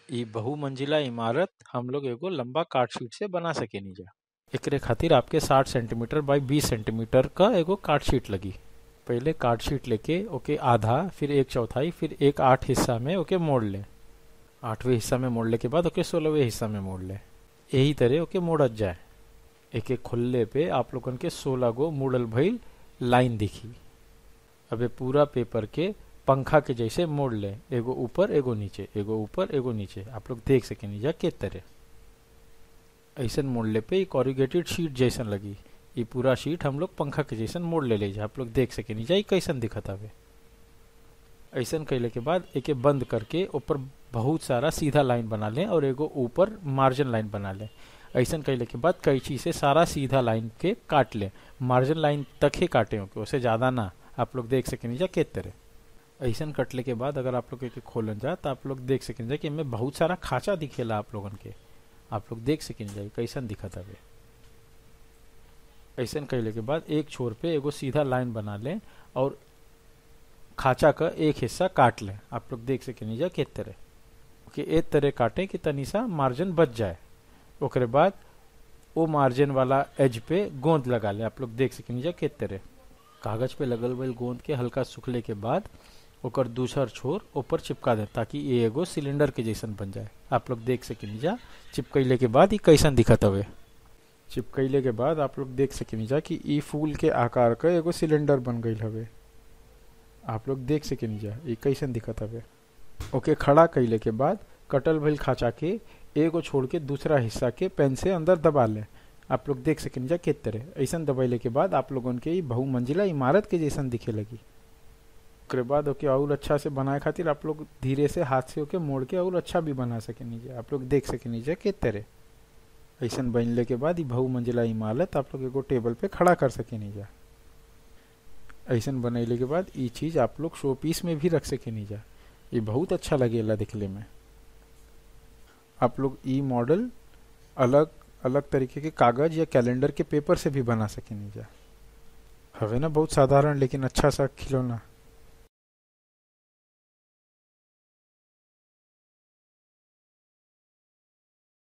इ बहुमंजिला इमारत हम लोग एगो लंबा कार्ड शीट से बना सकेनी जा एकरे खातिर आपके 60 सेंटीमीटर बाई 20 सेंटीमीटर का एगो कार्ड शीट लगी पहले कार्ड शीट लेके ओके आधा फिर एक चौथाई फिर एक आठ हिस्सा में ओके मोड़ ले आठवें हिस्सा में मोड़ले के बाद ओके सोलहवें हिस्सा में मोड़ ले यही तरह ओके मोड़त जाए एक एक खुलले पे आप लोगन के सोलह गो मुड़ल भइल लाइन दिखी अबे पूरा पेपर के पंखा के जैसे मोड़ ले एगो ऊपर एगो नीचे एगो ऊपर एगो नीचे आप लोग देख सकेनी जा के तरह ऐसन मोड़ले पे कॉरिगेटेड शीट जैसन लगी ये पूरा शीट हम लोग पंखा के जैसन मोड़ ले ले जा आप लोग देख सकेनी जा कैसन दिखत हवे ऐसन कैले के बाद एके बंद करके ऊपर बहुत सारा सीधा लाइन बना ले और एगो ऊपर मार्जिन लाइन बना ले ऐसन कैले के बाद कैंची से सारा सीधा लाइन के काट ले मार्जिन लाइन तक ही काटे होके उससे ज़्यादा ना आप लोग देख सकेनी जा के तरह ऐसन कटले के बाद अगर आप लोग के खोलन जा तो आप लोग देख सकें जा कि इनमें बहुत सारा खांचा दिखेला आप लोगन के आप लोग देख सकें जा कैसन दिखत हवे ऐसन कैले के बाद एक छोर पे एगो सीधा लाइन बना ले और खांचा का एक हिस्सा काट ले आप लोग देख सकें जा के तरह कि एक तरह काटे कि तनी सा मार्जिन बच जाए ओकरे बाद वो मार्जिन वाला एज पे गोंद लगा ले आप लोग देख सकें जा के तरह कागज पे लगल हुए गोंद के हल्का सुखले के बाद ओकर दूसर छोर ऊपर चिपका दे ताकि ये एगो सिलेंडर के जैसन बन जाए आप लोग देख सकेनी जा चिपकैले के बाद ये कैसन दिखत हवे चिपकैले के बाद आप लोग देख सकेनी जा कि ई फूल के आकार का एगो सिलेंडर बन गई हवे आप लोग देख सकेनी जा ये कैसन दिखत हवे ओके खड़ा कैले के बाद कटल भइल खाचा के एगो छोड़ के दूसरा हिस्सा के पेन से अंदर दबा ले आप लोग देख सकें जा के तरह ऐसा दबैले के बाद आप लोगन के बहुमंजिला इमारत के जैसन दिखे लगी ओकरे बाद ओके और अच्छा से बनाए खातिर आप लोग धीरे से हाथ से ओके मोड़ के और अच्छा भी बना सके नीचे आप लोग देख सके नीचे के तरह ऐसा बनले के बाद बहुमंजिला इमारत आप लोग एगो टेबल पे खड़ा कर सके नीचे ऐसा बनैले के बाद ये चीज आप लोग शो पीस में भी रख सके नीचे ये बहुत अच्छा लगेला दिखले में आप लोग ई मॉडल अलग अलग तरीके के कागज या कैलेंडर के पेपर से भी बना सके नीचा हवे ना बहुत साधारण लेकिन अच्छा सा खिलौना